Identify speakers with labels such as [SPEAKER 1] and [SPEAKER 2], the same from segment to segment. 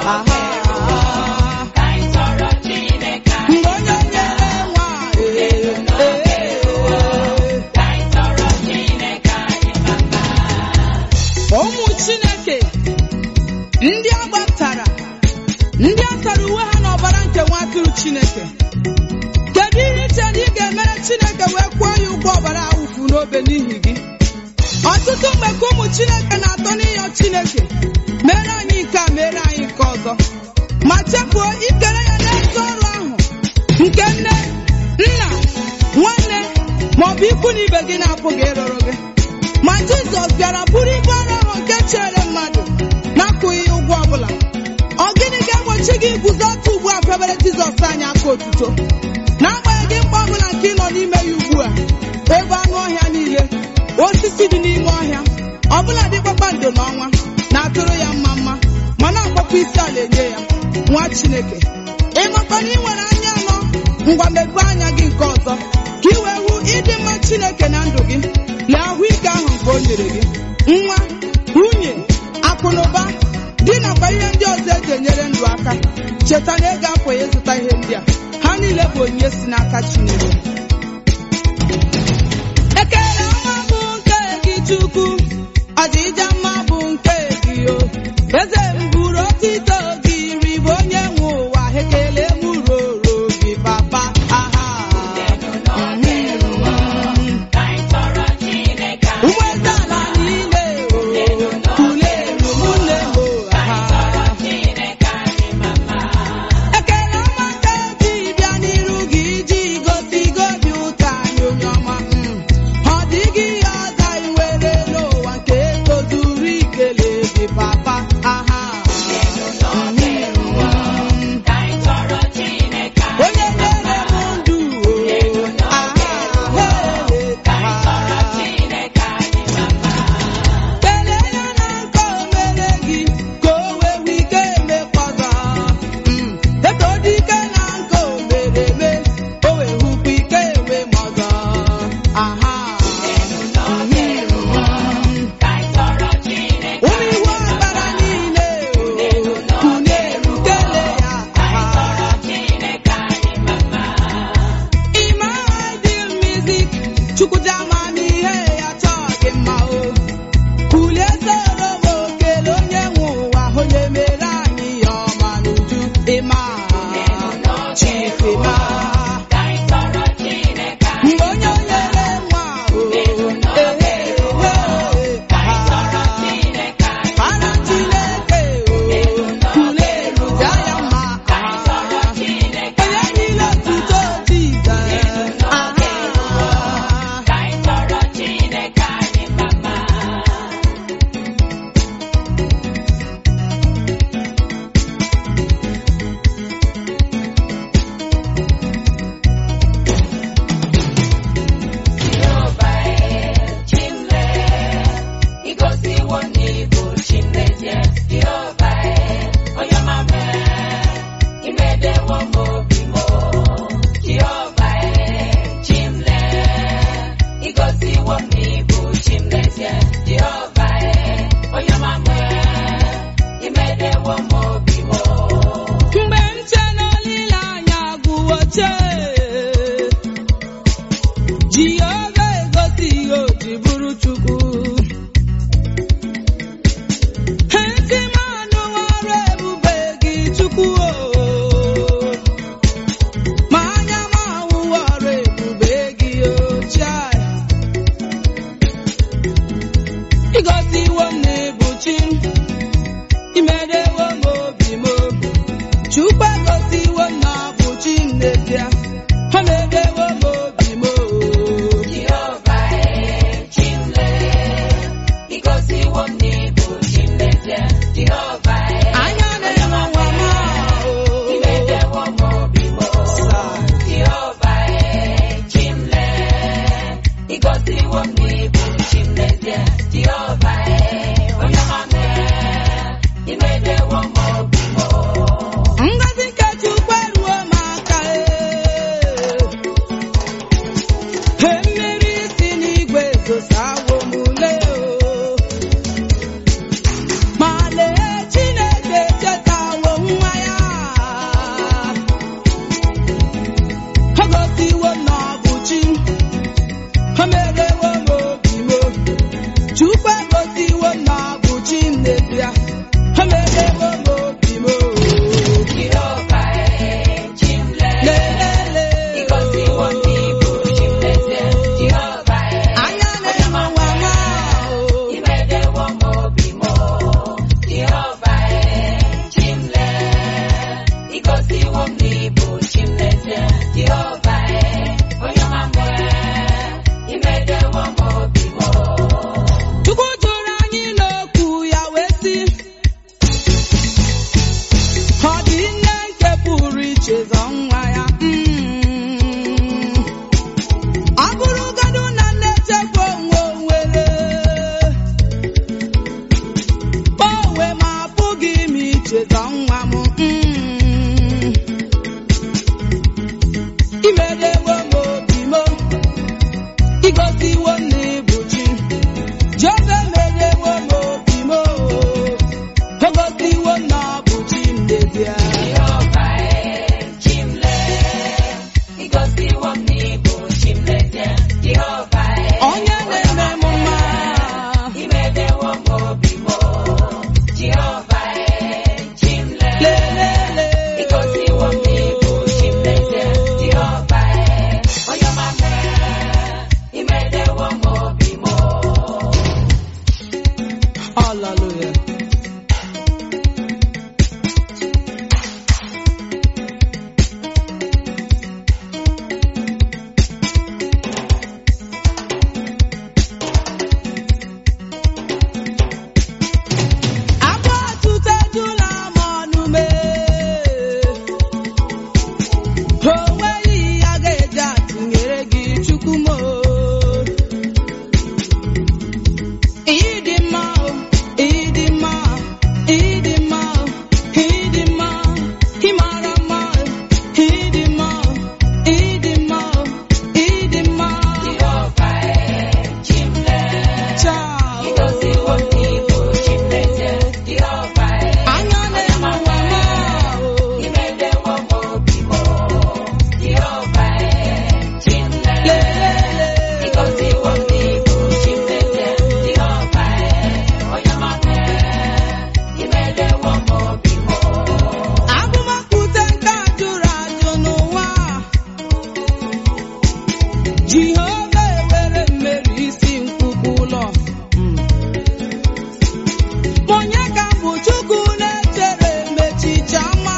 [SPEAKER 1] aha mgbe onye nyere nwa ee, ee. ụmụ chineke ndị a gbaptara ndị a tara uwe ha n'ọbara nke nwa atụrụ chineke kedu ihe iche na ị ga-emere chineke wee kwụọ ya ụgwọ ọbara awụfu n'obe n'ihi gị ọtụtụ mgbe ka ụmụ chineke na-atọ n'ịyọ chineke mere anyị nke a mere anyị nke ọzọ ma chefuo ikere ya n'ezi ọrụ ahụ nke nne nna nwanne maọbụ ikwu na ibe gị na-apụghị ịrụrụ gị ma jizọs bịara bụrụ ibu ọrụ ahụ nke chere mmadụ na-akwụghị ya ụgwọ ọbụla ọ gịnị ga-egbochi gị iguzo otu ugbu a febere jizọs anyị aka otuto n'agbanyeghị mkpa ọbụla nke ị nọ n'ime ya ugbu a ebe anụ ọhịa niile osisi dị n'ime ọhịa ọbụla dị kpakpando n'ọnwa na-atụrụ ya mma mma ma na-akpọkwa isi ala enye ya nwa chineke ị makwa na ị nwere anya anọ ngwa mepee anya gị nke ọzọ ka ị wee hụ ịdị mma chineke na ndụ gị lee ahụike ahụ nke o nyere gị nwa nwunye akụ na ụba di nakwa ihe ndị ọzọ eji enyere ndụ aka cheta na ego apụghị ịzụta ihe ndị a ha niile bụ onyinye si n'aka chineke ekele ọma bụ nke gị chukwu ọdịja mma bụ nke gị o eze m buru otito gị ribe onye nwe ụwa ekele m roro gị papa aha ụgbọ eze ala niile o kuleru mụnne m o aha ekele ọma nke ji bịa n'iru gị iji gosi gobi ụtọ anyị onye ọma mm. ọ dịghị ihe ọzọ anyị nwere n'ụwa nke tozuru ikele gị papa aha onye nyere m ndụ o aha he, aha. kelee ya na nke o mere gị ka o wee nwee ike emekwaga Mm. eto dị ike na nke o mere eme o wee hụkwa ike enwe m ọzọ aha ụmụ iwu ọbara niile o kuneru kelee ya aha Ịma dị music chukwuja amamihe ya chọọ gị mma o kulie soro m okele onye nwe ụwa onye mere anyị ya ọma n'uju ịma chifima mgbe onye onyere nwa o ehe para chineke o kuleru ja ya mma onye niile otuto jizọs aha mgbe nche n'olileanya gwuo chee jehova egosi ihe o ji bụrụ chukwu ntị m anụwo ọrụ ebube gị chukwu o ma anya m ahụwo ọrụ ebube gị o chai ịgọziwo m na ịbụ chi m imerewo m obi m obi chukwu egosiwo m na ọ bụ chi m n'ezie ha merewo m obi m obi anya na-enwe nwa m
[SPEAKER 2] Ịgọziwo m n'ịbụ chi m n'ezie, Jehova onye ọma mee, imedewo m obi m.
[SPEAKER 1] ngozi nke chukwu eruo m aka he mmiri si n'igwe zosawo m ule o ma lee chineke
[SPEAKER 2] Igosiwo m n'ịbụ chi m n'ezie, Jehova e, onye ọma m e, imedewo m obi m.
[SPEAKER 1] Chukwu jụrụ anyị n'okwu ya wee sị ọ dị nne nke pụrụ iche zọ nwa ya Mm. ọ bụrụgodu na nne chekwa onwe onwere onwe m apụghị m ichezọ nwa m Mm. imedewo m obi m igosiwo m na ịbụ chi Jehova emedewo m obi m o gosiwo m na ọ bụ chi m n'ezie
[SPEAKER 2] Jehova e, chi m lee, igosiwo m n'ịbụ chi m n'ezie, Jehova e,
[SPEAKER 1] onye na-eme m mma
[SPEAKER 2] imedewo m obi m. Jehova e, chi m lee,
[SPEAKER 1] lelele
[SPEAKER 2] igosiwo m n'ịbụ chi m n'ezie, Jehova e, onye ọma m e, imedewo m obi m.
[SPEAKER 1] Hallelujah. Abụ ọtụtụ ejula m ọnụ mee. O nweghị ya ga-eji atụnyere gị Chukwu m o. Ịdị mma o, ịdị mma, ịdị mma, ịdị mma, ị mara mma, ịdị mma, ịdị mma, ịdị mma.
[SPEAKER 2] Jehova e, chi m lee,
[SPEAKER 1] Chao.
[SPEAKER 2] igosiwo m n'ịbụ chi m n'ezie, Jehova e,
[SPEAKER 1] Anya na-enwe nwa o.
[SPEAKER 2] imedewo m obi m. Jehova e, chi m lee,
[SPEAKER 1] Lelele.
[SPEAKER 2] igosiwo m n'ịbụ chi m n'ezie, Jehova e, onye ọma m e, imedewo m obi m.
[SPEAKER 1] Agụmakwute nke a jụrụ ajụ n'ụwa Jehova ewere mmeri isi nkwụkwụ ụlọ onye ka bụ Chukwu na-echere mechicha ma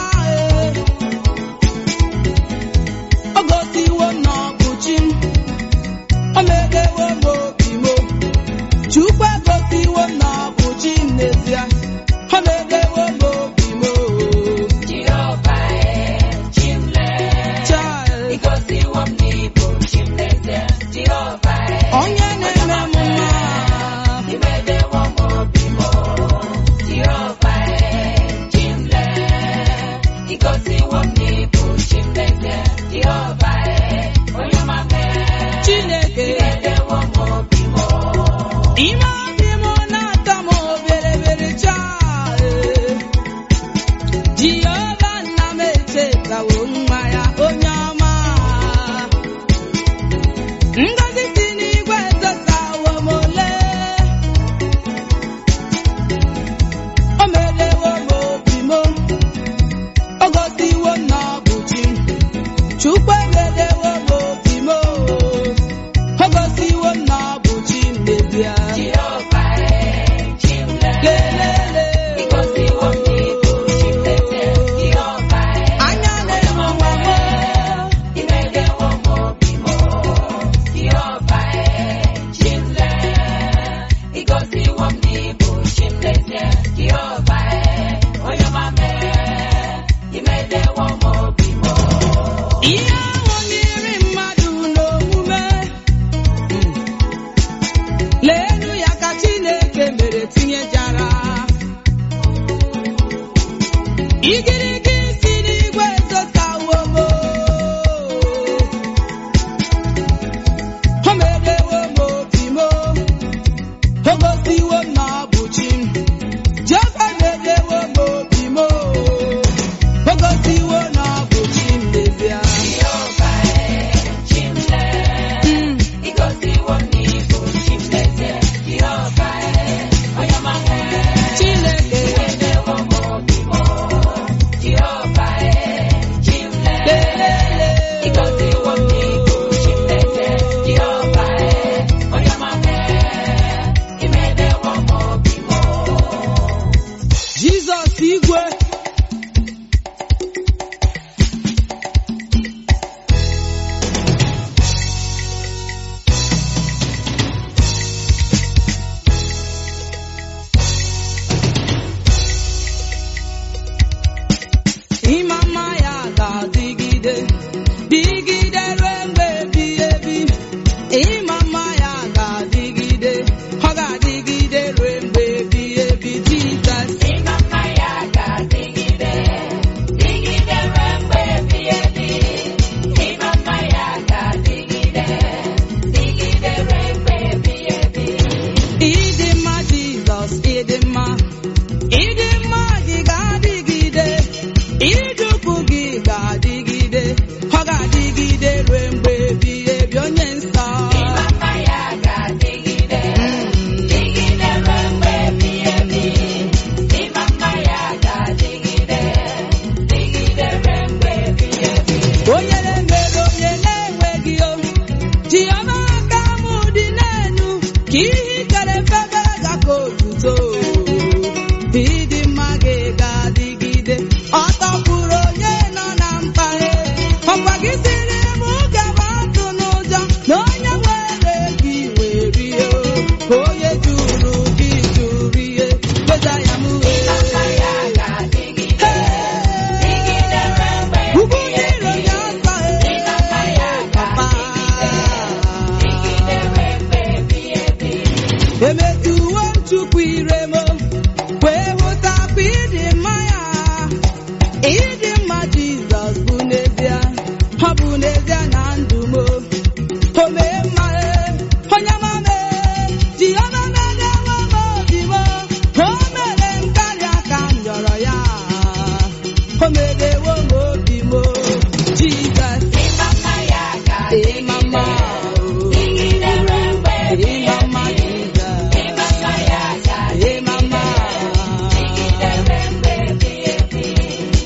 [SPEAKER 1] o gosiwo na ọ bụ chi m o medewo m obi m Chukwu egosiwo na ọ bụ chi m n'ezie o medewo m obi m
[SPEAKER 2] Jehova e, chi m lee,
[SPEAKER 1] Child.
[SPEAKER 2] igosiwo m n'ịbụ chi m n'ezie, Jehova e,
[SPEAKER 1] onye na-eme m mma
[SPEAKER 2] imedewo m obi m. Jehova e, chi m lee, igosiwo m n'ịbụ chi m n'ezie, Jehova e, onye ọma m e,
[SPEAKER 1] Chineke
[SPEAKER 2] imedewo m obi m.
[SPEAKER 1] ime obi m na-atọ m obere chaa Jehova nna m echetawo nwa ya onye ọma ngozi si n'igwe ezosawo m ole o medewo m obi m o gosiwo m na ọ bụ chi Chukwu emedewo m obi m o gosiwo m na ọ bụ chi m n'ezie
[SPEAKER 2] Jehova e, chi m lee,
[SPEAKER 1] lelele
[SPEAKER 2] igosiwo m n'ịbụ chi m n'ezie, Jehova e,
[SPEAKER 1] anya na-enwe nwa m
[SPEAKER 2] imedewo m obi m. Jehova e, chi m lee, igosiwo m n'ịbụ chi m n'ezie, Jehova e, onye ọma m e, imedewo m obi m.
[SPEAKER 1] ihe ahụ n'iri mmadụ n'omume leenu ya ka Chineke mere tinyejara igirigi si n'igwe ezosawo m o medewo m obi m o gosiwo m na ọ bụ chi m Jehova medewo m obi m o gosiwo na ọ bụ chi m n'ezie
[SPEAKER 2] Jehova e, chi m lee,
[SPEAKER 1] Mm.
[SPEAKER 2] igosiwo m n'ịbụ chi m n'ezie, Jehova e, onye ọma m e,
[SPEAKER 1] Chineke
[SPEAKER 2] imedewo m obi m. Jehova e, chi m lee,
[SPEAKER 1] lelele
[SPEAKER 2] igosiwo m n'ịbụ chi m n'ezie, Jehova e, onye ọma m e, imedewo m obi m.
[SPEAKER 1] Jizọs igwe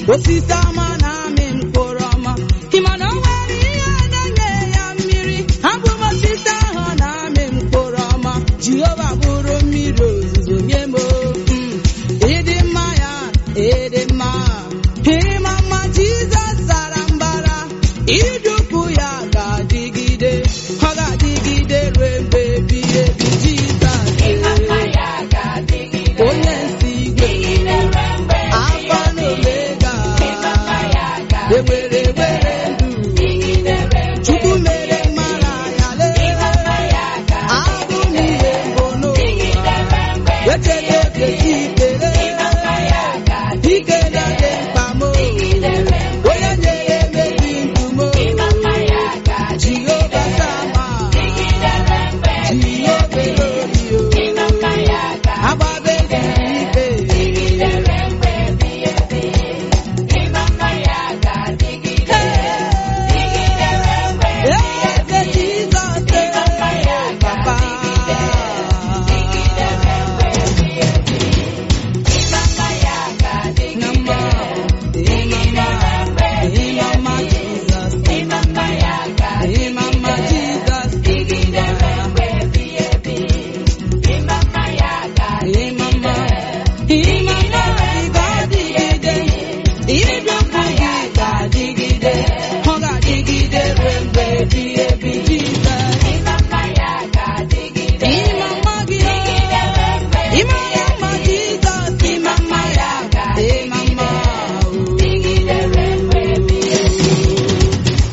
[SPEAKER 1] osisi ọma na-amị mkpụrụ ọma ị ma na o nwere ihe na-enye ya mmiri abụ m osisi ahụ na-amị mkpụrụ ọma jehova bụrụ mmiri ozuzo nye m mm, ịdị mma ya ịdị mma ịma mma jizọs zara mbara idukwu ya ga-adịgide ọ ga-adịgide ruo mgbe ebighị ebi jizọs
[SPEAKER 2] Ịmama ya ga-adịgide.
[SPEAKER 1] onye nsi igwe
[SPEAKER 2] Dịgide ruo mgbe
[SPEAKER 1] Alfa na Omega
[SPEAKER 2] Ịmama ya
[SPEAKER 1] ewere
[SPEAKER 2] ga-adịgide.
[SPEAKER 1] ewere ndụ
[SPEAKER 2] Dịgide ruo mgbe
[SPEAKER 1] Chukwu mere mara ya
[SPEAKER 2] Ịmama
[SPEAKER 1] lee
[SPEAKER 2] ya
[SPEAKER 1] abụ
[SPEAKER 2] ga-adịgide.
[SPEAKER 1] n'ihe mbụ
[SPEAKER 2] Dịgide
[SPEAKER 1] n'ụwa
[SPEAKER 2] ruo mgbe
[SPEAKER 1] echeta oke ikele
[SPEAKER 2] Ịmama ya
[SPEAKER 1] ike
[SPEAKER 2] ga-adịgide.
[SPEAKER 1] na dị mkpa m
[SPEAKER 2] Dịgide ruo mgbe
[SPEAKER 1] onye nyere mezi ndụ m
[SPEAKER 2] Ịmama ya
[SPEAKER 1] Jehova
[SPEAKER 2] ga-adịgide.
[SPEAKER 1] sama
[SPEAKER 2] Dịgide ruo mgbe
[SPEAKER 1] Jehova elori
[SPEAKER 2] Ịmama ya
[SPEAKER 1] agbabe
[SPEAKER 2] ga-adịgide.
[SPEAKER 1] ikpe
[SPEAKER 2] Dịgide ruo mgbe ebighị ebi. Ịmama ya ga-adịgide. Dịgide ruo mgbe ebighị
[SPEAKER 1] eze
[SPEAKER 2] ebi.
[SPEAKER 1] Jizọs
[SPEAKER 2] Ịmama ya
[SPEAKER 1] papa
[SPEAKER 2] ga-adịgide. Dịgide ruo mgbe ebighị ebi. Ịmama ya ga-adịgide.
[SPEAKER 1] Nama,
[SPEAKER 2] Dịgide ruo mgbe ebighị
[SPEAKER 1] Imama
[SPEAKER 2] ebi.
[SPEAKER 1] Jesus,
[SPEAKER 2] Ịmama ya
[SPEAKER 1] Imama
[SPEAKER 2] ga-adịgide.
[SPEAKER 1] Jesus,
[SPEAKER 2] Dịgide ruo mgbe ebighị ebi. Ịmama ya
[SPEAKER 1] Imama,
[SPEAKER 2] ga-adịgide.
[SPEAKER 1] Imama ga-adịgide, idokwu gị ga-adịgide, ọ ga-adịgide ruo mgbe ebighị ebi Jesus.
[SPEAKER 2] Ịmama ya ga-adịgide.
[SPEAKER 1] Imama gị,
[SPEAKER 2] Dịgide ruo mgbe
[SPEAKER 1] Imama Jesus, Imama ya Imama.
[SPEAKER 2] Dịgide ruo mgbe ebighị ebi.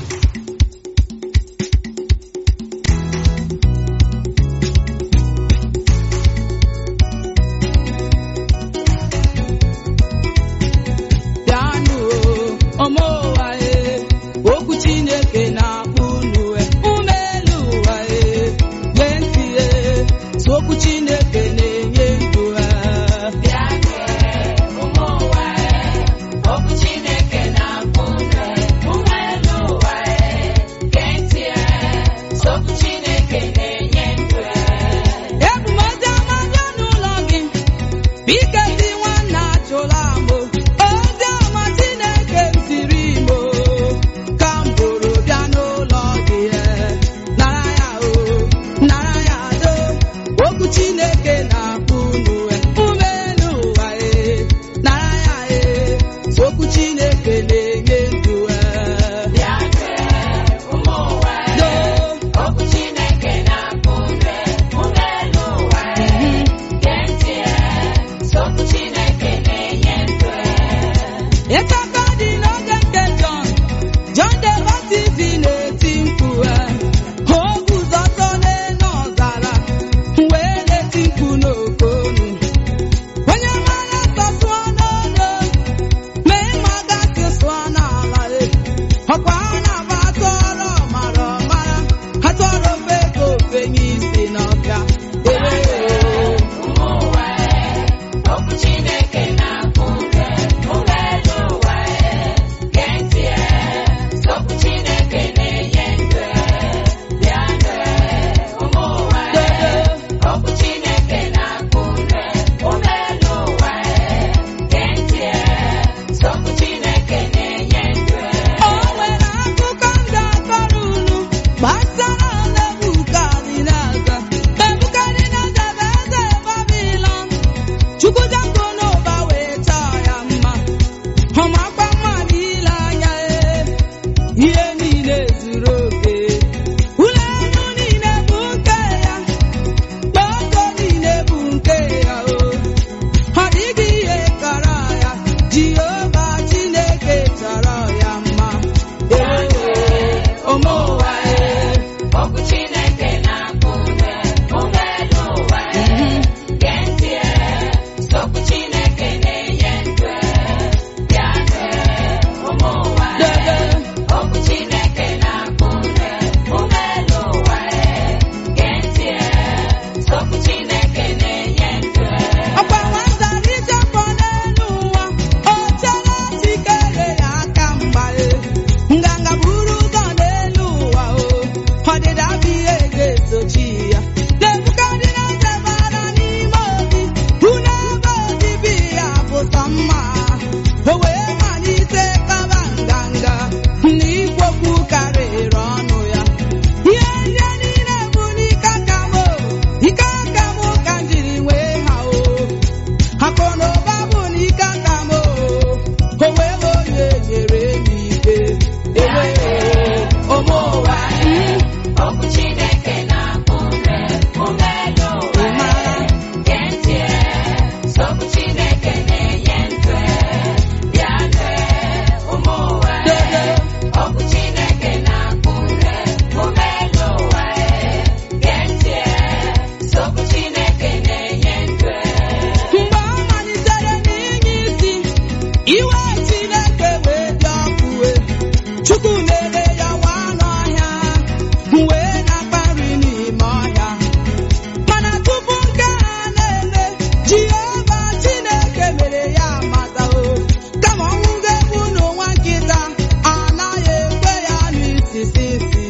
[SPEAKER 1] bịanụ ọma ụwa e okwu chineke na-akpọ unu e ume elu ụwa e gee ntị e so okwu chineke na-enye ndụ e
[SPEAKER 2] Bịanụ ụmụ ụwa okwu Chineke na-akpọ unu ụmụ elu ụwa gee ntị okwu Chineke na-enye ndụ
[SPEAKER 1] ebumọdụ ọma bịa n'ụlọ gị bike dị nwanne achụla amụ ozi ọma chineke m ziri imo ka m bụrụ bịa n'ụlọ gị e nara ya o nara ya do okwu chineke na-akpọ unu e ume elu ụwa e nara ya e okwu chineke na-enye ndụ e
[SPEAKER 2] Bịanụ ụmụ ụwa
[SPEAKER 1] do
[SPEAKER 2] okwu Chineke na-akpọ unu ụmụ elu ụwa gee ntị okwu Chineke na-enye ndụ
[SPEAKER 1] Ịtaka dị n'oge nke Jọn, Jọn the Baptist na-eti mkpu e, o guzọtọ n'elu ọzara, wee na-eti mkpu n'oke olu. Onye mara nsọ sụọ n'olu, ma ịma gasị sụọ n'ala e. Ọkwa a na-agba atụrụ ọmara ọmara, atụrụ ofe ka ofe n'isi n'ọbịa. Ee.
[SPEAKER 2] ụmụ ụwa okwu Chineke na-akpọ unu ụmụ elu ụwa
[SPEAKER 1] iwe Chineke wee dị ọkụ wee Chukwu mere ya nwa n'ọhịa wee na-akpa nri n'ime ọhịa mana tupu nke a na-eme Jehova Chineke mere ya amata o kama ọnwụ ga-egbu n'ụwa nkịta anaghị ekwe ya n'isisi isi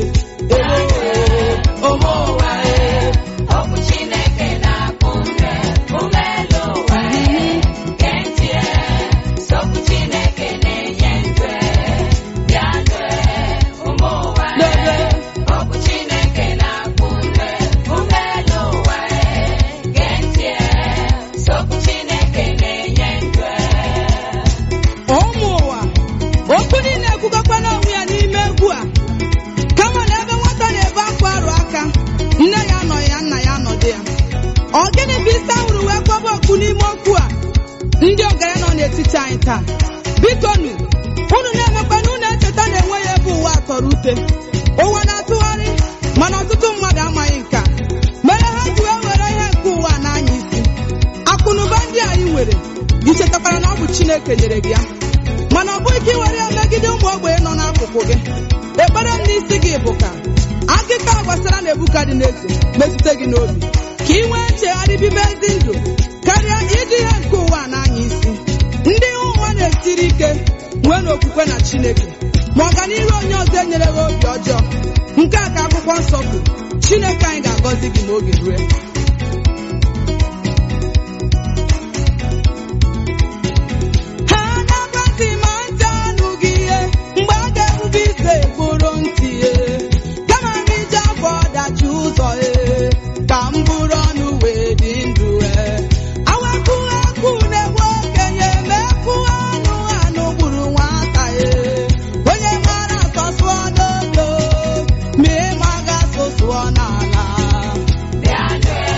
[SPEAKER 2] ụmụ ụwa okwu Chineke na-akpụ ume ume elu ụwa gee ntị okwu Chineke na-enye ndụ bịa nụ ụmụ ụwa okwu Chineke na-akpụ ume ume elu ụwa gee ntị okwu Chineke na-enye ndụ
[SPEAKER 1] ụmụ ụwa okwu niile ekwugokwa n'onwe ya n'ime egwu a kama na ebe nwata na-ebe akwa arụ aka nne ya nọ ya nna ya nọdụ ya ọ gịnị bụ isi ahụrụ wee kpọba okwu n'ime okwu a ndị ọgaranya nọ n'etiti anyị taa biko nu unu na-emekwa na unu echeta na enweghị ebe ụwa tọrọ ute ụwa na-atụgharị mana ọtụtụ mmadụ amaghị nke a mere ha ji wee were ihe nke ụwa n'anya isi akụnụba ndị anyị nwere gị chetakwara na ọ bụ Chineke nyere gị ya mana ọ bụghị ka ị were ya megide ụmụ ogbenye nọ n'akụkụ gị ekpere m n'isi gị bụ ka akụkọ a gbasara Nebukadneza metụta gị n'obi ka ị nwee nchegharị bibe ezi ndụ karịa iji ihe nke ụwa n'anya isi ndị ihe ụwa na-esiri ike nwee n'okwukwe na Chineke ma ọganihu onye ọzọ enyere gị obi ọjọọ nke a ka akwụkwọ nsọ kwuru Chineke anyị ga-agọzi gị ma oge rue ha na-agbazi ma ntị anụghị ihe mgbe a ga-erube ise bụrụ ntị e kama m iji afọ ọdachi ụzọ e ka m bụrụ ọnụ wee dị ndụ e awakụ akụ na-egbu okenye ma ekwu anụ anụ gburu nwata e onye mara atọ sụọ n'ogo ma ịma ga-asụ sụọ n'ala
[SPEAKER 2] bịa nụ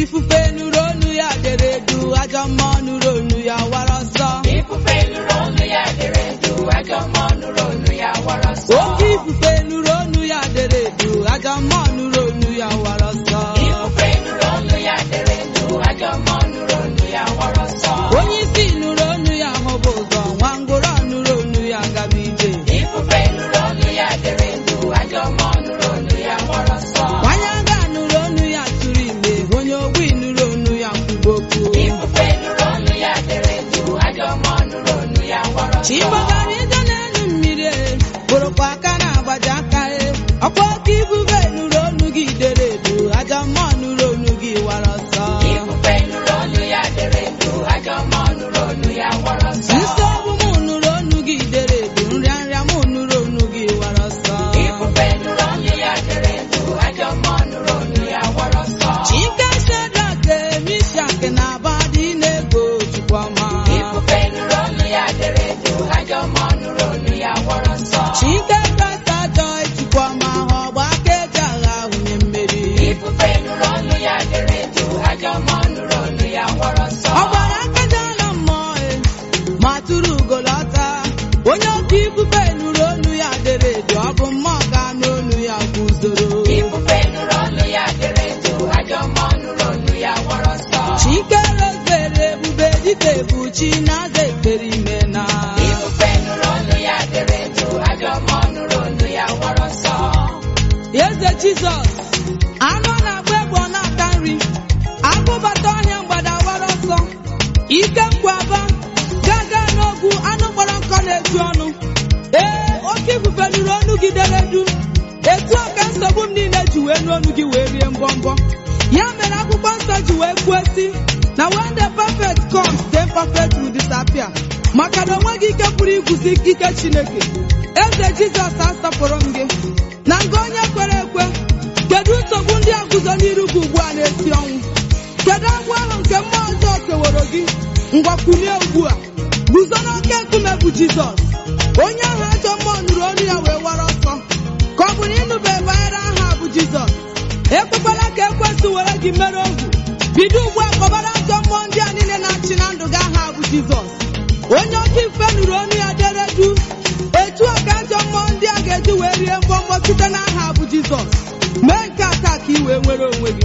[SPEAKER 1] ifufe nụrụ onu ya dere edu ajọ mmụọ nụrụ onu ya wara ọsọ
[SPEAKER 2] Ifufe nụrụ olu ya dere edu, ajọ mmụọ nụrụ olu ya wara ọsọ.
[SPEAKER 1] oke ifufe nụrụ onu ya dere edu ajọ mmụọ nụrụ onu ya wara ọsọ
[SPEAKER 2] Ifufe nụrụ olu ya dere edu, ajọ mmụọ nụrụ olu ya wara ọsọ.
[SPEAKER 1] onye isi nụrụ onu ya hụba ụzọ nwa ngwụrọ nụrụ onu ya gaba ije
[SPEAKER 2] Ifufe nụrụ olu ya dere edu, ajọ mmụọ nụrụ olu ya wara ọsọ.
[SPEAKER 1] nwanyị aga nụrụ onu ya tụrụ ime onye ogbi nụrụ onu ya kwuba okwu
[SPEAKER 2] Ifufe nụrụ olu ya dere edu, ajọ mmụọ nụrụ olu ya wara ọsọ.
[SPEAKER 1] chigbagara ije n'elu mmiri e bụrụkwa aka na-agbaji aka e ọkwa oke ifufe nụrụ onu gị dere edu ajọ mmụọ nụrụ onu gị wara ọsọ
[SPEAKER 2] Ifufe nụrụ olu ya dere edu, ajọ mmụọ nụrụ olu ya wara ọsọ.
[SPEAKER 1] nsogbu m nụrụ onu gị dere edu nrịanrịa m nụrụ onu gị wara ọsọ
[SPEAKER 2] Ifufe nụrụ olu ya dere edu, ajọ mmụọ nụrụ olu ya wara ọsọ.
[SPEAKER 1] chike shedrak mishak na abadị na-ego chukwuma
[SPEAKER 2] Ifufe nụrụ olu ya dere edu, ajọ mmụọ nụrụ olu ya wara ọsọ.
[SPEAKER 1] chike kasa joy chukwuma ha ọgba aka eji agha hunye mmeri
[SPEAKER 2] Ifufe nụrụ olu ya dere edu, ajọ mmụọ nụrụ olu ya wara ọsọ.
[SPEAKER 1] ọ gbara akajala mmụọ e ma tụrụ ugolọta onye oke ifufe nụrụ onu ya dere edu ọ bụ mmụọ ga n'onu ya guzoro
[SPEAKER 2] Ifufe nụrụ olu ya dere edu, ajọ mmụọ nụrụ olu ya wara ọsọ.
[SPEAKER 1] chike rozere ebube dịka ebuchi na-aza ekpere ime na
[SPEAKER 2] Ifufe nụrụ olu ya dere edu, ajọ mmụọ nụrụ olu ya wara ọsọ.
[SPEAKER 1] eze jizọs anụ na-agba egbe ọ na-ata nri agụbata ọhịa mgbada wara ọsọ ike nkwaba gaga n'ogwu anụ kpọrọ nkọ na-eju ọnụ ee oke ifufe nụrụ ọnụ gị dere du etu a ka nsogbu m niile ji wee n'ọnụ gị wee rie mbọmbọ ya mere akwụkwọ nsọ ji wee kwuo si na when the perfect comes the imperfect will disappear maka na onweghị ike pụrụ igwuzi ike chineke eze jizọs asọpụrụ m gị na nga onye kwere ekwe kedu nsogbu ndị a guzo n'iru gị ugbu a na-esi ọnwụ kedu agwọ ahụ nke mmụọ ọjọọ keworo gị ngwakwunie ugbu a guzo n'oke nkume bụ jizọs onye ahụ ajọ mmụọ nụrụ olu ya wee wara ọsọ ka ọ bụ na ịnụbe banyere aha a bụ jizọs ekwekwala ka ekwesị were gị mere ohu bido ugbu a kpọbara ajọ mmụọ ndị a niile na-achị na ndụ gị aha a bụ jizọs onye oke ife nụrụ onu ya dere du etu a ka ajọ mmụọ ndị a ga-eji wee rie mbọmbọ site n'aha a bụ jizọs mee nke a taa ka ị wee nwere onwe gị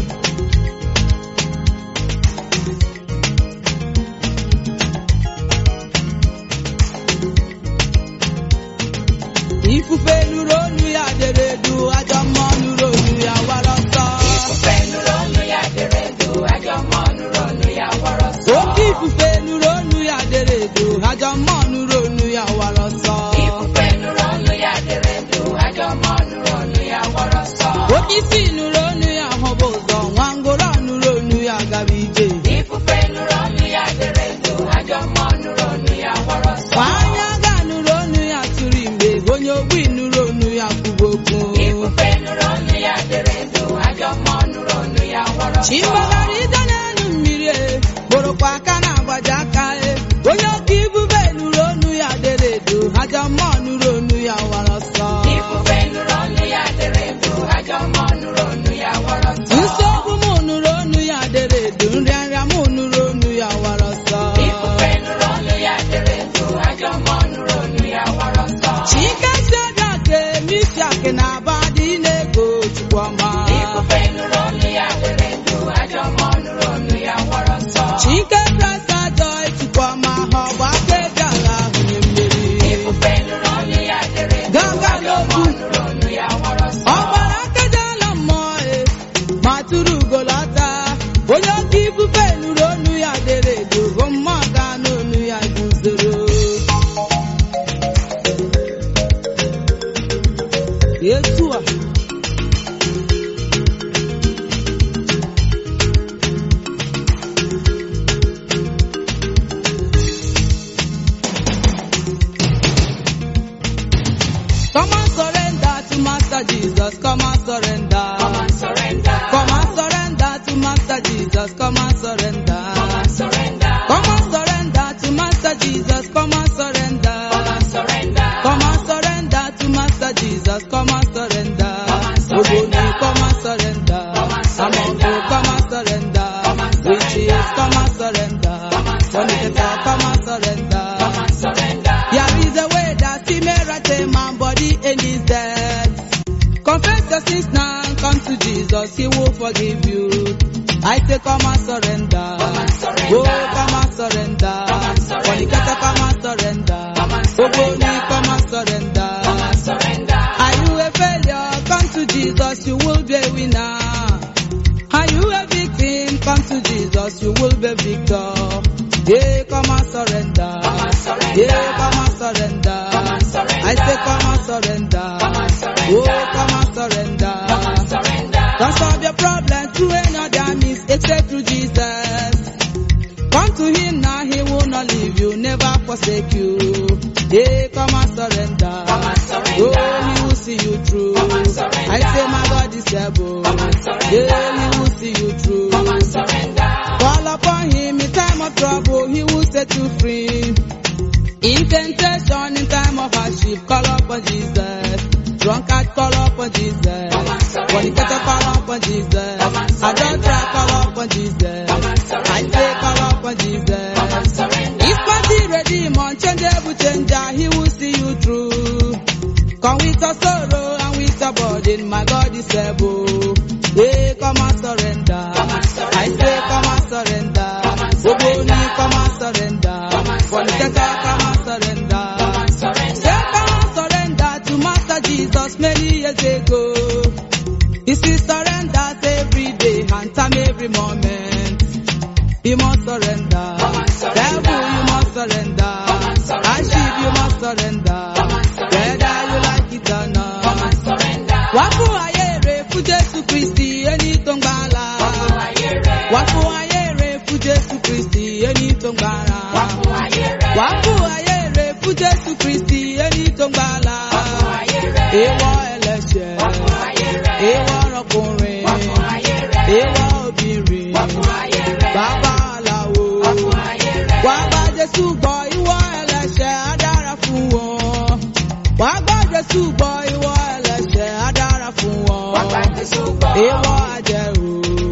[SPEAKER 1] ifufe nụrụ onu ya dere edu ajọ mmụọ nụrụ onu ya wara ọsọ
[SPEAKER 2] Ifufe nụrụ olu ya dere edu, ajọ mmụọ nụrụ olu ya wara ọsọ.
[SPEAKER 1] oke ifufe nụrụ onu ya dere edu ajọ mmụọ nụrụ onu ya wara ọsọ
[SPEAKER 2] Ifufe nụrụ olu ya dere edu, ajọ mmụọ nụrụ olu ya wara ọsọ.
[SPEAKER 1] onye isi nụrụ onu ya hụba ụzọ nwa ngwụrọ nụrụ onu ya gaba ije
[SPEAKER 2] Ifufe nụrụ olu ya dere edu, ajọ mmụọ nụrụ olu ya wara ọsọ.
[SPEAKER 1] nwanyị aga nụrụ onu ya tụrụ ime onye ogbi nụrụ onu ya kwuba okwu
[SPEAKER 2] Ifufe nụrụ olu ya dere edu, ajọ mmụọ nụrụ olu ya wara ọsọ.
[SPEAKER 1] chigbagara ije n'elu mmiri e bụrụkwa aka na-agbaji aka e onye oke ifufe nụrụ onu ya dere edu ajọ mmụọ nụrụ onu ya wara ọsọ
[SPEAKER 2] Ifufe nụrụ olu ya dere edu, ajọ mmụọ nụrụ olu ya wara ọsọ.
[SPEAKER 1] nsogbu m nụrụ onu ya dere edu nrịanrịa m nụrụ onu ya wara ọsọ
[SPEAKER 2] Ifufe nụrụ olu ya dere edu, ajọ mmụọ nụrụ olu ya wara ọsọ.
[SPEAKER 1] chike sedrak misiak na abadị na-ego chukwuma
[SPEAKER 2] Ifufe nụrụ olu ya dere edu, ajọ mmụọ nụrụ olu ya wara ọsọ.
[SPEAKER 1] chike presa joy chukwuma ha ọgba aka eji agha hunye mmeri
[SPEAKER 2] Ifufe nụrụ olu ya dere edu,
[SPEAKER 1] gaga
[SPEAKER 2] ajọ
[SPEAKER 1] n'okwu
[SPEAKER 2] mmụọ nụrụ olu ya wara ọsọ.
[SPEAKER 1] ọgbara akajala mmụọ e ma tụrụ ugolọta onye oke ifufe nụrụ onu ya dere edo bụ mmụọ ga n'onu ya guzoro etu a Come and surrender to Master Jesus. Come and surrender.
[SPEAKER 2] Come and surrender.
[SPEAKER 1] Come and surrender to Master Jesus. Come and surrender.
[SPEAKER 2] Come and surrender.
[SPEAKER 1] Come and surrender to Master Jesus. Come and surrender.
[SPEAKER 2] Come and surrender.
[SPEAKER 1] Come and surrender to Master Jesus. Come and surrender.
[SPEAKER 2] Come and surrender.
[SPEAKER 1] Ogoni, come and surrender.
[SPEAKER 2] Come and surrender.
[SPEAKER 1] Amongo, come and surrender.
[SPEAKER 2] Come
[SPEAKER 1] Witches, come and surrender. Fornicator, come and surrender.
[SPEAKER 2] Come and surrender.
[SPEAKER 1] There is a way that he may right a man body in his death. Confess your sins now, come to Jesus, he will forgive you. I say come and surrender.
[SPEAKER 2] Come and surrender.
[SPEAKER 1] Oh, come and surrender.
[SPEAKER 2] Come and surrender.
[SPEAKER 1] Fornicator, come and surrender.
[SPEAKER 2] Come and surrender.
[SPEAKER 1] Ogoni, come and surrender.
[SPEAKER 2] Come and surrender.
[SPEAKER 1] Are you a failure? Come to Jesus, you will be a winner. Are you a victim? Come to Jesus, you will be victor. Yeah, come and surrender.
[SPEAKER 2] Come and surrender.
[SPEAKER 1] Yeah, come and surrender.
[SPEAKER 2] Come and surrender.
[SPEAKER 1] I say come and surrender.
[SPEAKER 2] Come and surrender.
[SPEAKER 1] Oh, come and surrender.
[SPEAKER 2] Come and surrender.
[SPEAKER 1] Don't solve your problem through another means except through Jesus. Come to him now, he will not leave you, never forsake you. Yeah, come and surrender.
[SPEAKER 2] Come and surrender.
[SPEAKER 1] Oh, he will see you through.
[SPEAKER 2] Come and surrender.
[SPEAKER 1] I say my God is able.
[SPEAKER 2] Come and surrender.
[SPEAKER 1] Yeah, he will see you through.
[SPEAKER 2] Come and surrender.
[SPEAKER 1] Call upon him in time of trouble, he will set you free. In temptation, in time of hardship, call upon Jesus. Drunkard, call upon Jesus.
[SPEAKER 2] Come and surrender.
[SPEAKER 1] Fornicator, call upon Jesus.
[SPEAKER 2] Come and surrender.
[SPEAKER 1] Adulterer, call upon Jesus.
[SPEAKER 2] Come and surrender.
[SPEAKER 1] I say, call upon Jesus.
[SPEAKER 2] Come and surrender.
[SPEAKER 1] If party redeemer, changeable changer, he will see you through. Come with your sorrow and with your burden, my God is able. Hey, come and surrender.
[SPEAKER 2] Come and surrender.
[SPEAKER 1] I say, come and surrender.
[SPEAKER 2] Come and surrender.
[SPEAKER 1] Ogoni, come and surrender.
[SPEAKER 2] Come and
[SPEAKER 1] Fornicator,
[SPEAKER 2] surrender.
[SPEAKER 1] come and surrender.
[SPEAKER 2] Come and surrender.
[SPEAKER 1] Say, come and surrender to Master Jesus many years ago. You see, surrenders every day and time every moment. You must surrender.
[SPEAKER 2] Come and surrender.
[SPEAKER 1] Devil, you must surrender.
[SPEAKER 2] Come and surrender.
[SPEAKER 1] Ashib, you must surrender.
[SPEAKER 2] Come and surrender.
[SPEAKER 1] Whether you like it or not.
[SPEAKER 2] Come and surrender.
[SPEAKER 1] Wàfù ayére fún Jésù Kristì ẹni tó ń gbàlà.
[SPEAKER 2] Wàfù ayére.
[SPEAKER 1] Wàfù ayére fún Jésù Kristì ẹni tó ń gbàlà.
[SPEAKER 2] Wàfù ayére.
[SPEAKER 1] Wàfù ayére fún Jésù Kristì ẹni tó ń gbàlà.
[SPEAKER 2] Wàfù ayére.
[SPEAKER 1] Èèwọ̀ ẹlẹ́ṣẹ̀.
[SPEAKER 2] Wàfù ayére.
[SPEAKER 1] Èèwọ̀ ọkùnrin.
[SPEAKER 2] Wàfù ayére.
[SPEAKER 1] Èèwọ̀ obìnrin.
[SPEAKER 2] Wàfù ayére.
[SPEAKER 1] Bàbá aláwo.
[SPEAKER 2] Wàfù ayére.
[SPEAKER 1] Wà á bá Jésù gbọ́ ìwọ ẹlẹ́ṣẹ̀ á dára fún wọn. Wà á bá Jésù gbọ́ ìwọ ẹlẹ́ṣẹ̀ á dára fún wọn.
[SPEAKER 2] Bàbá Jésù gbọ́.
[SPEAKER 1] Èèwọ̀ àjẹrò,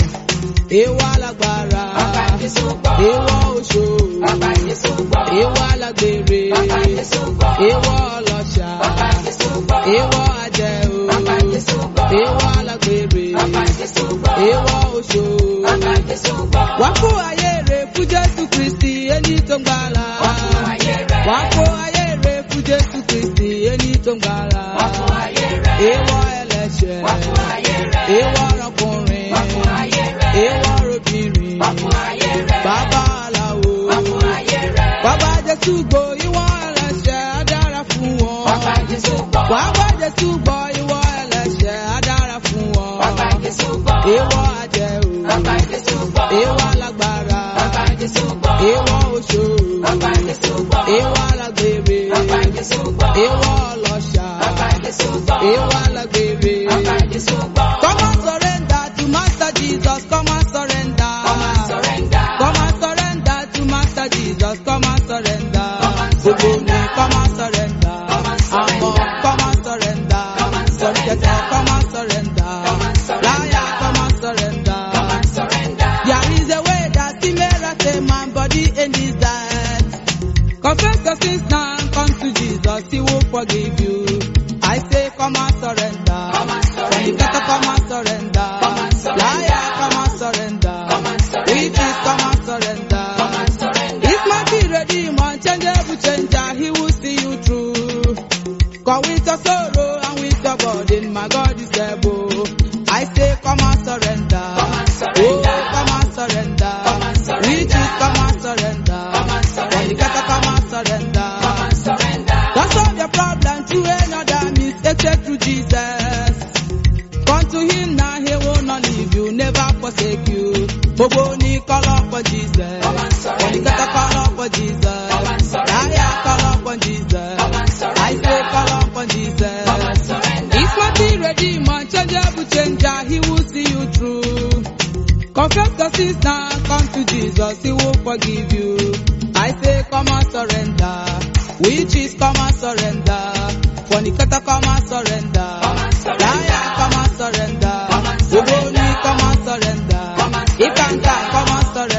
[SPEAKER 1] èèwọ̀ alágbára,
[SPEAKER 2] Bàbá Jésù gbọ́.
[SPEAKER 1] èèwọ̀ oṣó,
[SPEAKER 2] Bàbá Jésù gbọ́.
[SPEAKER 1] èèwọ̀ alágbèrè,
[SPEAKER 2] Bàbá Jésù gbọ́.
[SPEAKER 1] èèwọ̀ ọlọ́ṣà,
[SPEAKER 2] Bàbá Jésù gbọ́.
[SPEAKER 1] èèwọ̀ àjẹrò,
[SPEAKER 2] Bàbá Jésù gbọ́.
[SPEAKER 1] èèwọ̀ alágbèrè,
[SPEAKER 2] Bàbá Jésù gbọ́.
[SPEAKER 1] èèwọ̀ oṣó.
[SPEAKER 2] Bàbá Jésù gbọ́.
[SPEAKER 1] Wá kó ayé rè fún Jésù Kristì ẹni tó ń gbàlà.
[SPEAKER 2] Wàfù ayére.
[SPEAKER 1] Wá kó ayé rè fún Jésù Kristì ẹni tó ń gbàlà.
[SPEAKER 2] Wàfù ayére.
[SPEAKER 1] Èèwọ̀ ẹlẹ́ṣẹ̀.
[SPEAKER 2] Wàfù ayére.
[SPEAKER 1] Èèwọ̀ ọkùnrin.
[SPEAKER 2] Wàfù ayére.
[SPEAKER 1] Èèwọ̀ obìnrin.
[SPEAKER 2] Wàfù ayére.
[SPEAKER 1] Bàbá aláwo.
[SPEAKER 2] Wàfù ayére.
[SPEAKER 1] Bàbá Jésù gbò ìwọ ẹlẹ́ṣẹ̀ á dára fún wọn.
[SPEAKER 2] Bàbá Jésù gbọ́.
[SPEAKER 1] Bàbá Jésù gbò ìwọ ẹlẹ́ṣẹ̀ á dára fún wọn.
[SPEAKER 2] Bàbá Jésù gbọ́.
[SPEAKER 1] Èèwọ̀ àjẹrò.
[SPEAKER 2] Bàbá Jésù gbọ́.
[SPEAKER 1] Èèwọ̀ alágbára.
[SPEAKER 2] Bàbá Jésù gbọ́.
[SPEAKER 1] Èèwọ̀ oṣó.
[SPEAKER 2] Bàbá Jésù gbọ́.
[SPEAKER 1] Èèwọ̀ alágbèrè.
[SPEAKER 2] Bàbá Jésù gbọ́.
[SPEAKER 1] Èèwọ̀ ọlọ́ṣà.
[SPEAKER 2] Bàbá Jésù gbọ́.
[SPEAKER 1] Èèwọ̀ alágbèrè.
[SPEAKER 2] Bàbá Jésù gbọ́.
[SPEAKER 1] Come and surrender to Master Jesus. Come and surrender.
[SPEAKER 2] Come and surrender.
[SPEAKER 1] Come and surrender to Master Jesus. Come and surrender.
[SPEAKER 2] Come and
[SPEAKER 1] Gbogbo
[SPEAKER 2] surrender.
[SPEAKER 1] ni come and surrender.
[SPEAKER 2] Come and surrender.
[SPEAKER 1] Àmọ́ come and surrender.
[SPEAKER 2] Come and surrender.
[SPEAKER 1] Fornicator, come and surrender.
[SPEAKER 2] Come and surrender.
[SPEAKER 1] Liar, come and surrender.
[SPEAKER 2] Come and surrender.
[SPEAKER 1] There is a way that he may right a man body in his death. Confess your sins now, come to Jesus, he will forgive you. I say, come and surrender.
[SPEAKER 2] Come and surrender.
[SPEAKER 1] Fornicator, come and surrender.
[SPEAKER 2] Come and surrender.
[SPEAKER 1] Liar, come and surrender.
[SPEAKER 2] Come and surrender.
[SPEAKER 1] Witches, come and surrender.
[SPEAKER 2] Come and surrender.
[SPEAKER 1] If mighty redeemer, changeable changer, he will see you through. Come with your sorrow and with your burden, my God is able. I say, come and surrender.
[SPEAKER 2] Come and surrender.
[SPEAKER 1] Oh, come and surrender.
[SPEAKER 2] Come and surrender.
[SPEAKER 1] Witches, come and surrender.
[SPEAKER 2] Come and surrender.
[SPEAKER 1] Fornicator, come and surrender.
[SPEAKER 2] Come and surrender.
[SPEAKER 1] Don't solve your problem through another means except through Jesus. Come to him now, he will not leave you, never forsake you. Gbogbo ní call upon Jesus.
[SPEAKER 2] Come and surrender.
[SPEAKER 1] Fornicator, call upon Jesus.
[SPEAKER 2] Come and surrender.
[SPEAKER 1] Liar, call upon Jesus.
[SPEAKER 2] Come and surrender.
[SPEAKER 1] I say call upon Jesus.
[SPEAKER 2] Come and surrender.
[SPEAKER 1] If mighty redeemer, changeable changer, he will see you through. Confess your sins now, come to Jesus, he will forgive you. I say come and surrender. Witches come and surrender. Fornicator come and surrender.
[SPEAKER 2] Come and surrender.
[SPEAKER 1] Liar come and surrender.
[SPEAKER 2] Come and surrender.
[SPEAKER 1] Ogoni come and surrender.
[SPEAKER 2] Come and surrender.
[SPEAKER 1] Ikanga come and surrender.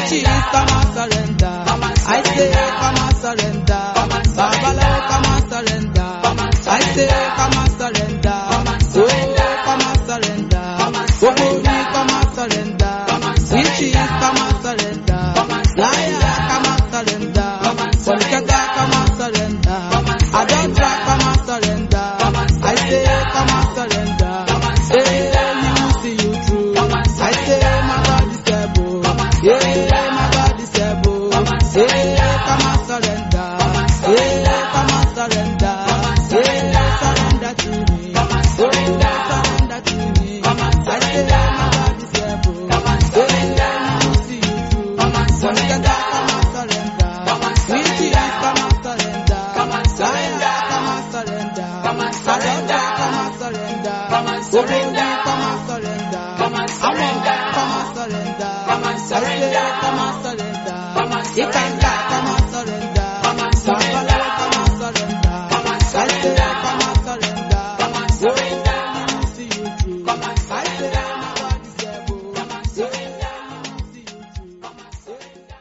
[SPEAKER 1] Which is come and surrender.
[SPEAKER 2] Come and
[SPEAKER 1] I say,
[SPEAKER 2] surrender.
[SPEAKER 1] come and surrender.
[SPEAKER 2] Come and surrender.
[SPEAKER 1] Babalawo, come and surrender.
[SPEAKER 2] Come and
[SPEAKER 1] I say,
[SPEAKER 2] surrender.
[SPEAKER 1] come and surrender.
[SPEAKER 2] Come and surrender.
[SPEAKER 1] Oh, come and surrender.
[SPEAKER 2] Come and
[SPEAKER 1] Ogori,
[SPEAKER 2] surrender.
[SPEAKER 1] come and surrender.
[SPEAKER 2] Come and
[SPEAKER 1] Which is
[SPEAKER 2] surrender.
[SPEAKER 1] come and surrender.
[SPEAKER 2] Come and
[SPEAKER 1] Liar,
[SPEAKER 2] surrender.
[SPEAKER 1] come and surrender.
[SPEAKER 2] Come and surrender.
[SPEAKER 1] Fornicator, come and surrender.
[SPEAKER 2] Come and surrender.
[SPEAKER 1] Adulterer, come and surrender.
[SPEAKER 2] Come and
[SPEAKER 1] I say,
[SPEAKER 2] surrender.
[SPEAKER 1] come and surrender.
[SPEAKER 2] Come and
[SPEAKER 1] Hey,
[SPEAKER 2] surrender.
[SPEAKER 1] he will see you through.
[SPEAKER 2] Come and
[SPEAKER 1] I say,
[SPEAKER 2] surrender.
[SPEAKER 1] my God is able.
[SPEAKER 2] Come and
[SPEAKER 1] Yeah,
[SPEAKER 2] surrender.
[SPEAKER 1] my God is able.
[SPEAKER 2] Come and surrender.
[SPEAKER 1] Yeah, come and surrender.
[SPEAKER 2] Come and surrender.
[SPEAKER 1] Yeah, come and surrender.
[SPEAKER 2] Come and surrender.
[SPEAKER 1] Yeah, surrender to me.
[SPEAKER 2] Come and surrender.
[SPEAKER 1] Oh, surrender to me.
[SPEAKER 2] Come and
[SPEAKER 1] I say,
[SPEAKER 2] surrender.
[SPEAKER 1] my God is able.
[SPEAKER 2] Come and surrender.
[SPEAKER 1] Yeah, he will see you through.
[SPEAKER 2] Come and surrender.
[SPEAKER 1] Come and surrender.
[SPEAKER 2] Come and
[SPEAKER 1] Which is
[SPEAKER 2] surrender.
[SPEAKER 1] come and surrender.
[SPEAKER 2] Come and surrender.
[SPEAKER 1] Liar, come and surrender.
[SPEAKER 2] Come and surrender.
[SPEAKER 1] Adulterer, come and surrender.
[SPEAKER 2] Come and surrender.
[SPEAKER 1] Ogori, come and surrender.
[SPEAKER 2] Come and surrender.
[SPEAKER 1] Come and surrender.
[SPEAKER 2] Come and
[SPEAKER 1] I say,
[SPEAKER 2] surrender.
[SPEAKER 1] come and surrender.
[SPEAKER 2] Come and
[SPEAKER 1] Ikanga,
[SPEAKER 2] surrender.
[SPEAKER 1] come and surrender.
[SPEAKER 2] Come and surrender.
[SPEAKER 1] Babalawo, come and surrender.
[SPEAKER 2] Come and
[SPEAKER 1] I say,
[SPEAKER 2] surrender.
[SPEAKER 1] come and surrender.
[SPEAKER 2] Come and surrender.
[SPEAKER 1] Oh, he will see you through.
[SPEAKER 2] Come and
[SPEAKER 1] I say,
[SPEAKER 2] surrender.
[SPEAKER 1] my God is able.
[SPEAKER 2] Come and surrender.
[SPEAKER 1] Yeah, he will see you through.
[SPEAKER 2] Come and surrender.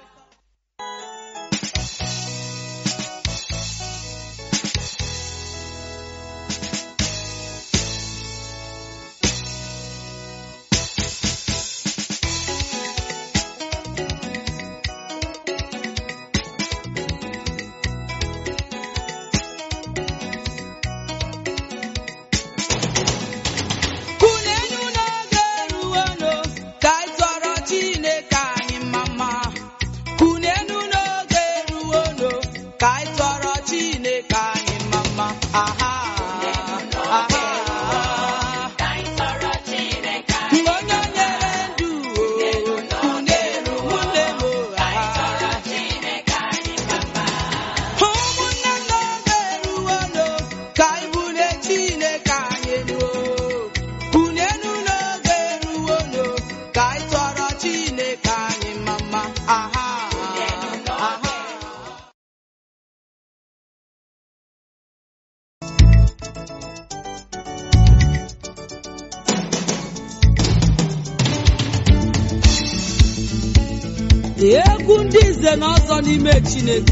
[SPEAKER 1] Kunenu n'oge eruwenu ka anyị tọrọ Chineke anyị mma. Kunenu n'oge eruwenu ka anyị tọrọ Chineke anyị mma. Aha, aha. Mgbe onye nyere ndụ o, kunenu nwanne m o, aha. Ụmụnne m n'oge eruwenu ka anyị bulie Chineke anyị elu o. Kunenu n'oge eruwenu ka anyị tọrọ Chineke anyị mma. Aha, aha. egwu ndị nze na ọzọ n'ime Chineke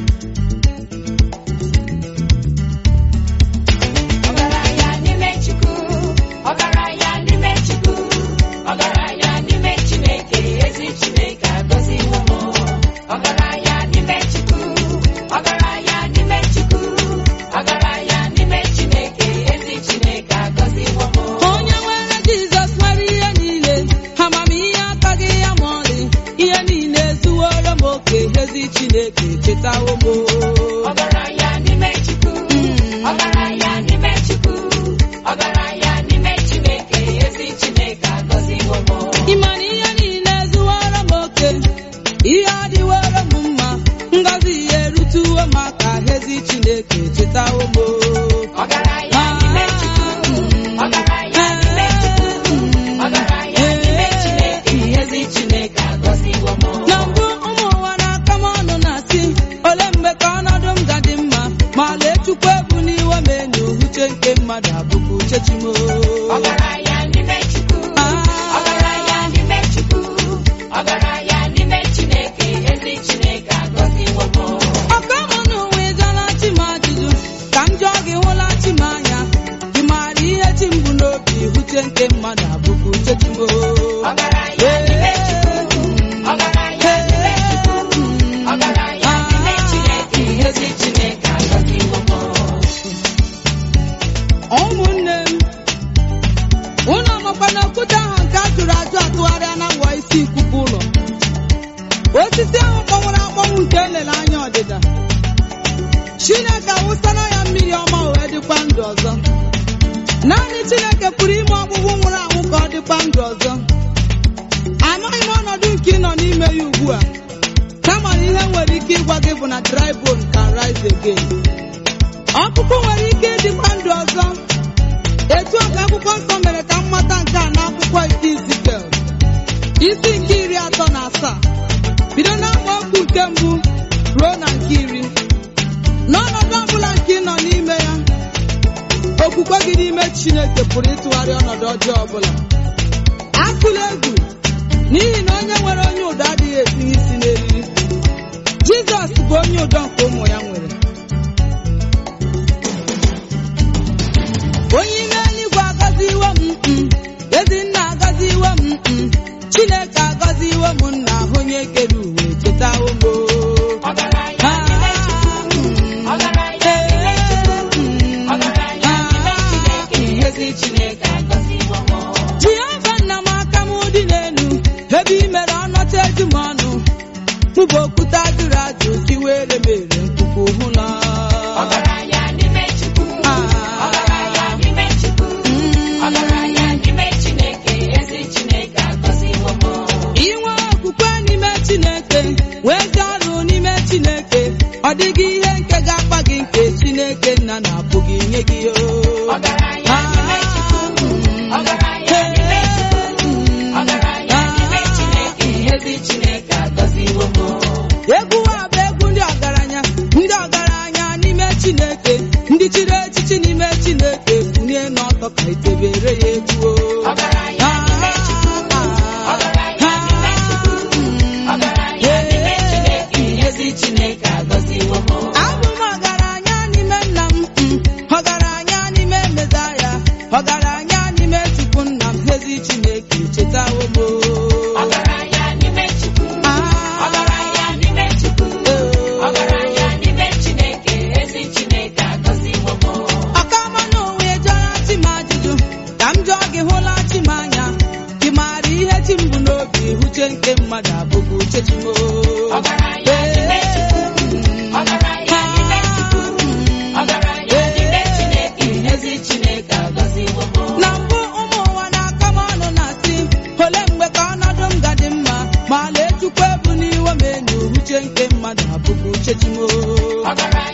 [SPEAKER 2] Ọgaranya n'ime Chukwu, ọgaranya n'ime Chukwu, ọgaranya n'ime Chineke, ezi Chineke agọziwo m. Ọgaranya n'ime Chukwu, ọgaranya n'ime Chukwu, ọgaranya n'ime Chineke, ezi Chineke agọziwo m.
[SPEAKER 1] onye nwere Jizọs nwere ihe niile amamihe akaghị ya ma ọlị ihe niile ezuworo m oke ezi Chineke chetawo m
[SPEAKER 2] Ọgaranya n'ime Chukwu,
[SPEAKER 1] Mm.
[SPEAKER 2] ọgaranya n'ime Chukwu, ọgaranya n'ime Chineke, ezi Chineke agọziwo m.
[SPEAKER 1] ịma na ihe niile ezuworo m oke ihe adịworo m mma ngọzi ya erutuwo m aka ezi Chineke chetawo m
[SPEAKER 2] Ọgaranya n'ime Chukwu, ọgaranya n'ime Chukwu, ọgaranya n'ime Chineke, ezi Chineke agọziwo m.
[SPEAKER 1] na mbụ ụmụ ụwa na-aka m ọnụ na-asị ole mgbe ka ọnọdụ m ga-adị mma ma lee Chukwu ebu n'iwe m enyo uche nke mmadụ abụkwa uche chimo
[SPEAKER 2] Ọgaranya n'ime Chukwu, ọgaranya n'ime Chukwu, ọgaranya n'ime Chineke, ezi Chineke agọziwo m.
[SPEAKER 1] ọka mụ n'ụwa ịjụọla chi m ajụjụ ka m jụọ gị hụla chi m anya ị maara ihe chi m bụ n'obi uche nke mmadụ abụkwa uche chimo
[SPEAKER 2] Ọgaranya n'ime Chukwu, ọgaranya n'ime Chukwu, ọgaranya n'ime Chineke, ezi Chineke agọziwo m.
[SPEAKER 1] ụmụnne m unu amakwa na okwute ahụ nke a jụrụ ajụ atụgharịa na ngwa isi nkuku ụlọ osisi ahụ kpọnwụrụ akpọnwụ nke elele anya ọdịda chineke awụsara ya mmiri ọma o wee dịkwa ndụ ọzọ naanị chineke pụrụ ime ọkpụkpụ nwụrụ anwụ ka ọ dịkwa ndụ ọzọ amaghị m ọnọdụ nke ị nọ n'ime ya ugbu a kama na ihe nwere ike ịgwa gị bụ na dry bone can rise again ọkụkụ nwere ike ịdịkwa ndụ ọzọ etu a ka akwụkwọ nsọ mere ka m mata nke a n'akwụkwọ nke Izikiel isi nke iri atọ na asaa bido n'amaokwu nke mbụ ruo na nke iri n'ọnọdụ ọbụla nke ị nọ n'ime ya okwukwe gị n'ime Chineke pụrụ ịtụgharị ọnọdụ ọjọọ ọbụla atụla egwu n'ihi na onye nwere onye ụdọ adịghị etinye isi n'eriri jizọs bụ onye ụdọ nke ụmụ ya nwere onye ime eluigwe agọziwo m mm, ezinna agọziwo m mm, chineke agọziwo m nna onye kere uwe chetawo m o.
[SPEAKER 2] Ọgaranya n'ime Chukwu. Ọgaranya n'ime Chukwu. Ọgaranya n'ime Chineke. Ezi Chineke agọziwo m.
[SPEAKER 1] jehova nna m aka m dị n'elu ebe i mere ọnọta eju m ọnụ mụbụ okwute ajụrụ ajụ tiwere mere mkpukpu hụ na
[SPEAKER 2] Ọgaranya n'ime Chukwu. Ọgaranya n'ime Chukwu. Ọgaranya n'ime Chineke. Ezi Chineke agọziwo m.
[SPEAKER 1] inwe okwukwe n'ime chineke wee ezi ọrụ n'ime chineke ọ dịghị ihe nke ga-akpa gị nke chineke nna na-apụghị nye gị o
[SPEAKER 2] Ọgaranya n'ime Chukwu. Ọgaranya n'ime Chukwu. Ọgaranya n'ime Chineke. Ezi Chineke agọziwo m.
[SPEAKER 1] egwu a bụ egwu ndị ọgaranya ndị ọgaranya n'ime chineke ndị chiri echichi n'ime chineke kwunye n'ọtọ ka etebere ya egwu o.
[SPEAKER 2] Ọgaranya n'ime Chukwu. Ọgaranya n'ime Chukwu. Ọgaranya n'ime Chineke. Ezi Chineke agọziwo m.
[SPEAKER 1] abụ m ọgaranya n'ime nna m mm, ọgaranya n'ime mezaya ọgaranya n'ime chukwu nna m ezi chineke chetawo m o.
[SPEAKER 2] Ọgaranya n'ime Chukwu.
[SPEAKER 1] Ah.
[SPEAKER 2] Ọgaranya n'ime Chukwu. Ọgaranya n'ime Chineke. Ezi Chineke agọziwo m.
[SPEAKER 1] ọkama n'onwe jọrọ chi m ajụjụ ka m jụọ gị hụla chi m anya gị maara ihe chi m bụ n'obi uche nke mmadụ abụghị uche chi m o.
[SPEAKER 2] Ọgaranya n'ime Chukwu. Ọgaranya n'ime Chukwu. Ọgaranya n'ime Chineke. Ezi Chineke agọziwo m.
[SPEAKER 1] na mbụ ụmụ ụwa na-aka m ọnụ na-asị ole mgbe ka ọnọdụ m ga-adị mma ma lee chukwu ebu n'iwe m enyi uche nke mmadụ abụghị uche chi m o.
[SPEAKER 2] Ọgaranya